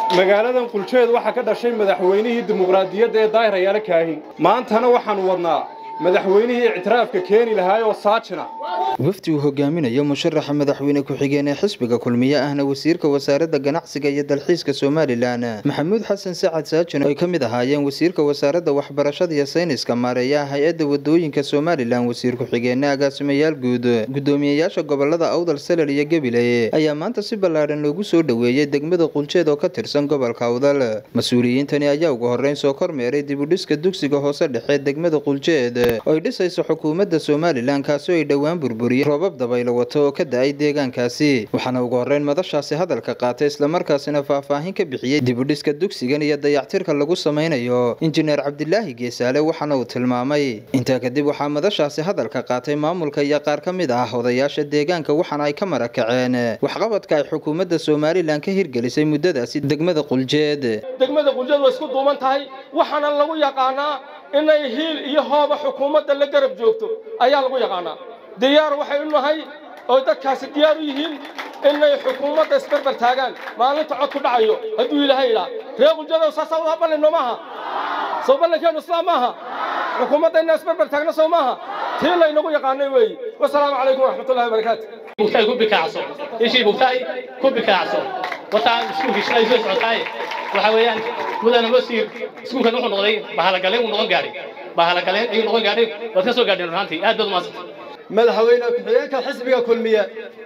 magaaladan quljeed waxaa ka dhashay madaxweynihii dimuqraadiyadda ee daahir ayaala kaahin maantana waxaannu wadnaa madaxweynihii ictiraafka keeni lahaay oo saajina wafdi uu hogaaminayo musharaxa madaxweyne ku-xigeen ee xisbiga kulmiye ahna wasiirka wasaaradda ganacsiga iyo dalxiiska somalilan maxamuud xasan sacad saajin oo ay ka mid ahaayeen wasiirka wasaaradda waxbarashada iyo sayniska maareeyaha hay-adda wadooyinka somalilan wasiir ku-xigeenna agaasimayaal guud gudoomiyeyaasha gobolada awdal salal iyo gabiley ayaa maanta si ballaadhan loogu soo dhoweeyey degmada quljeed oo ka tirsan gobolka awdal mas-uuliyiintani ayaa ugu horreyn soo kormeeray dibudhiska dugsiga hoose dhexe degmada quljeed oo ay dhisayso xukuumadda somalilan kaasi oo ay dhowaan burburiyeen roobab dabaylo wato oo ka da-ay deegaankaasi waxaana ugu horreyn madashaasi hadalka qaatay islamarkaasina faahfaahin ka bixiyey dibudhiska dugsigan iyo dayactirka lagu samaynayo injineer cabdilaahi geesaale waxaana uu tilmaamay intaa kadib waxaa madashaasi hadalka qaatay maamulka iyo qaar ka mid ah odayaasha deegaanka waxaana ay ka marakaceen waxqabadka ay xukuumadda somalilan ka hirgelisay muddadaasi degmada quljeed degmada quljeed way isku duuban tahay waxaana lagu yaqaanaa inay hiil iyo hooba xukuumadda la garab joogto ayaa lagu yaqaanaa diyaar waxay u nahay oo dadkaasi diyaar u yihiin inay xukuumadda isbarbar taagaan maalinta cod ku dhacayo hadduu ilaahay idhaa ree quljadow saasaa waa ballinno maaha soo ballankeennu islaam maaha xukuumadda inaan isbarbar taagno soo maaha tii laynagu yaqaanay weeye wasalaamu calaykum waraxmatullahi wabarakaatu bugtaay ku bikaacso ishii bugtaay ku bikaacso wataa iskuulkii shalay soo socotaay waxa weeyaan mudana masiir iskuulkan wuxuu noqday bahalagaleen uu noqon gaadhay bahalagaleen ayuu noqon gaadhay waad ka soo gaadheen runtii aad baad umaadsan madaxweyne ku-xigeenka xisbiga kulmiye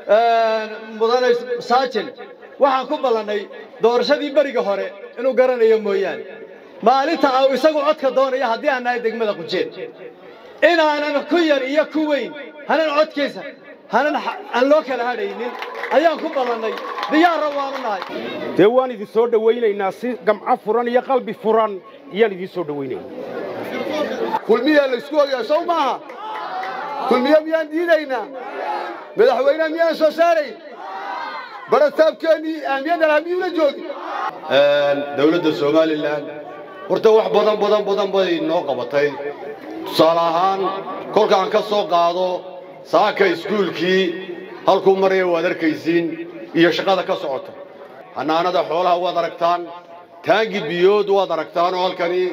mudane saajin waxaan ku ballannay doorashadii beriga hore inuu garanayo mooyaane maalinta uu isagu codka doonaya haddii aan nahay degmada qujeed inaanan ku yar iyo ku weyn hanan codkiisa hanan aan loo kala hadhaynin ayaan ku ballannay diyaarra waanu nahay dee waan idin soo dhowaynaynaa si gamco furan iyo qalbi furan iyaan idiin soo dhowaynaynaa kulmiyaa laysku ogaa sow maaha kulmiye miyaan diidaynaa madaxweyneha miyaan soo saarayn barataabkeennii ahmiyaddan hamiyuuna joogin dawladda somalilan horta wax badan badan badan bay noo qabatay tusaale ahaan kolkaan ka soo qaado saaka iskuulkii halkuu maraya waad arkaysiin iyo shaqada ka socota xanaanada xoolaha waad aragtaan taangi biyood waad aragtaan oo halkani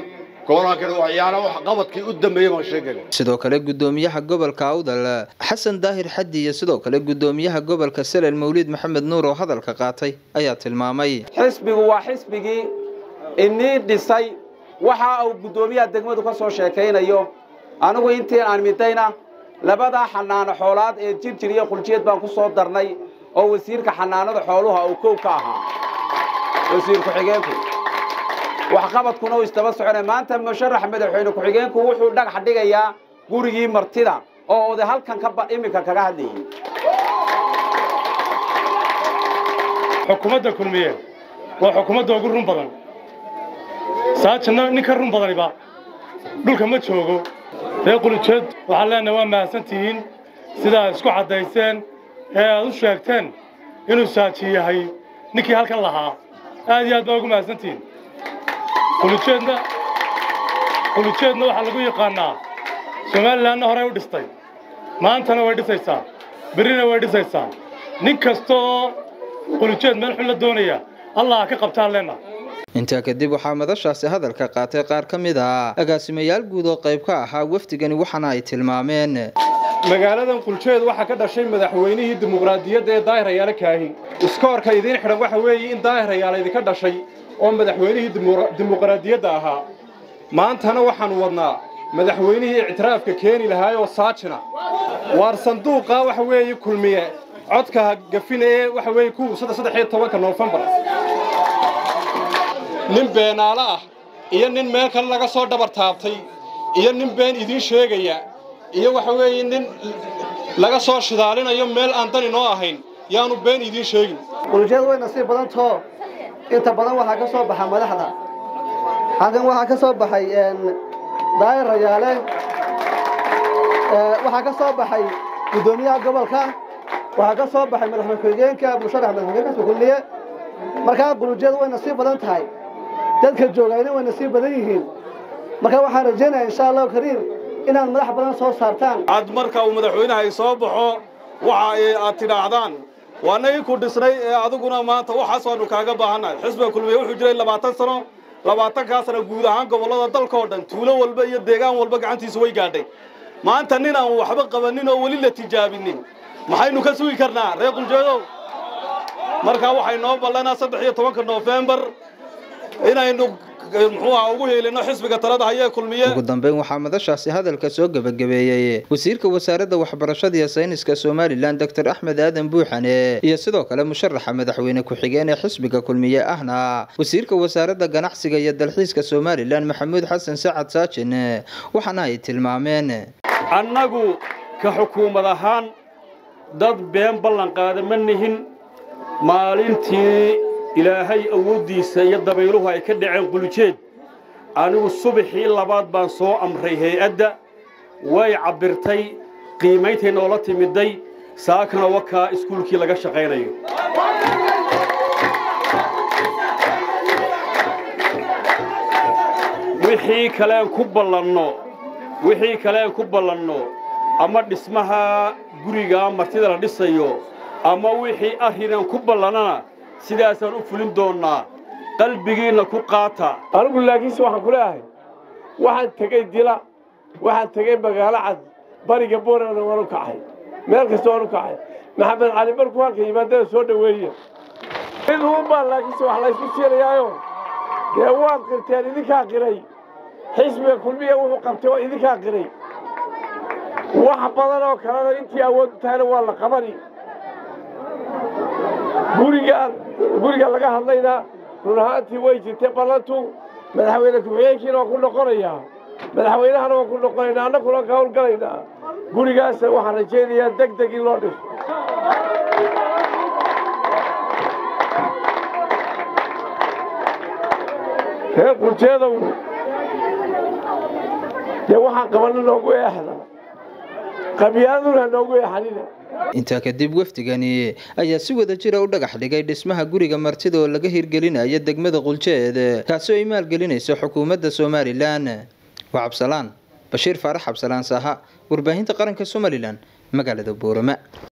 sidoo kale gudoomiyaha gobolka awdal xasan daahir xaddi iyo sidoo kale gudoomiyaha gobolka salel mawliid maxamed nuur oo hadalka qaatay ayaa tilmaamay xisbigu waa xisbigii inii dhisay waxa uu guddoomiyaha degmadu ka soo sheekaynayo anigu intii aan midayna labadaa xanaano xoolaad ee jirjir iyo quljiyeed baan ku soo darnay oo wasiirka xanaanada xooluha uu kow ka ahaa wasiir ku-xigeenku waxqabadkuna uu istaba socona maanta musharax madaxweyne ku-xigeenku wuxuu dhagax dhigayaa gurigii martida oo oday halkan ka iminka kaga hadlayay xukuumadda kulmiye waa xukuumadda ugu run badan saajinna nin ka run badaniba dhulka ma joogo ree qulujeed waxaan leenahay waa mahadsantihiin sidaa isku caddayseen ee aad u sheegteen inuu saaji yahay ninkii halkan lahaa aad iyo aad baa ugu mahadsantihiin qulujeedna qulujeedna waxaa lagu yaqaannaa somalilanna horey u dhistay maantana way dhisaysaa berrina way dhisaysaa nin kasta oo qulujeed meel xun la doonaya allah ka qabtaan leenna intaa kadib waxaa madashaasi hadalka qaatay qaar ka mid ah agaasimayaal guud oo qayb ka ahaa wafdigani waxaana ay tilmaameen magaaladan quljeed waxaa ka dhashay madaxweynihii dimuqraadiyadda ee daahir ayaala kaahin iskoorka idiin xidhan waxa weeye in daahir ayaala idinka dhashay oo madaxweynihii dimuqraadiyadda ahaa maantana waxaannu wadnaa madaxweynihii ictiraafka keeni lahaay oo saajina waar sanduuqa waxa weeye kulmiye codka gafina ee waxa weeye ku saddex iyo tobanka noofembar nin beenaalo ah iyo nin meel kale laga soo dhabar taabtay iyo nin been idiin sheegaya iyo waxa weeye nin laga soo shidaalinayo meel aan dani noo ahayn yaanu been idiin sheegin quljeed way nasiib badantoo inta badan waxaa ka soo baxa madaxda halkan waxaa ka soo baxay daayir rayaale waxaa ka soo baxay guddoomiyaha gobolka waxaa ka soo baxay madaxweyne ku-xigeenka musharax madaxweyne kulmiye markaa qulujeed way nasiib badan tahay dadka joogayna way nasiib badan yihiin marka waxaan rajaynaya insha allahu kariim inaad madax badan soo saartaan cad marka uu madaxweynaha ay soo baxo waxa ay aad tidhaahdaan waana inku dhisnay ee adiguna maanta waxaas waanu kaaga baahannahay xisbiga kulmiye wuxuu jiray labaatan sano labaatankaa sano guud ahaan gobollada dalka oo dhan tuulo walba iyo deegaan walba gacantiisa way gaadhay maanta nin aan waxba qabanin oo weli la tijaabinin maxaynu ka sugi karnaa reer quljeedow markaa waxay noo ballanaa saddex iyo tobanka noofembar inaynu muxuu aha ugu heelino xisbiga talada hayee kulmiye ugu dambeyn waxaa madashaasi hadalka soo gebagabeeyey wasiirka wasaaradda waxbarashada iyo sayniska somalilan doctor axmed aadan buuxane iyo sidoo kale musharaxa madaxweyne ku-xigeen ee xisbiga kulmiye ahna wasiirka wasaaradda ganacsiga iyo dalxiiska somalilan maxamuud xasan sacad saajin waxaana ay tilmaameen annagu ka xukuumad ahaan dad been ballan qaada ma nihin maalintii ilaahay awooddiisa iyo dabayluhu ay ka dhaceen qulujeed anigu subaxii labaad baan soo amray hay-adda way cabbirtay qiimayntay noola timiday saakana wakaa iskuulkii laga shaqaynayo wixii kaleen ku ballanno wixii kaleen ku ballanno ama dhismaha guriga martida la dhisayo ama wixii arrinan ku ballannana sidaasaan u fulin doonnaa qalbigiinna ku qaata anigu laakiinse waxaan ku leeyahay waxaan tegey dila waxaan tegey magaalo cad bariga boorana waan u kacay meel kasta waan u kacay maxamed cali markuu halka yimaadada soo dhoweeya mid uunbaa laakiinse wax laysku siinayaayo dee waad qirteen idinkaa qiray xisbiga kulmiya wuxuu qabtay oo idinkaa qiray wax badan oo kalena intii awood u tahayna waa la qabani gurigaan guriga laga hadlayna run ahaantii way jirtay ballantu madaxweyne ku-xigeenkiina waan ku noqonayaa madaxweynahana waan ku noqonaynaa annaguna ka howlgalaynaa gurigaas waxaan rajaynayaa deg deg in loo dhiso reer qurjeedow dee waxaan qabana noogu eexda qabyaaladuna noogu eexanina intaa kadib wafdigani ayaa si wada jira u dhagax dhigay dhismaha guriga martida oo laga hirgelinayo degmada quljeed kaasi oo ay maalgelinayso xukuumadda somalilan waa cabsalaan bashiir faarax cabsalaan saaha warbaahinta qaranka somalilan magaalada boorama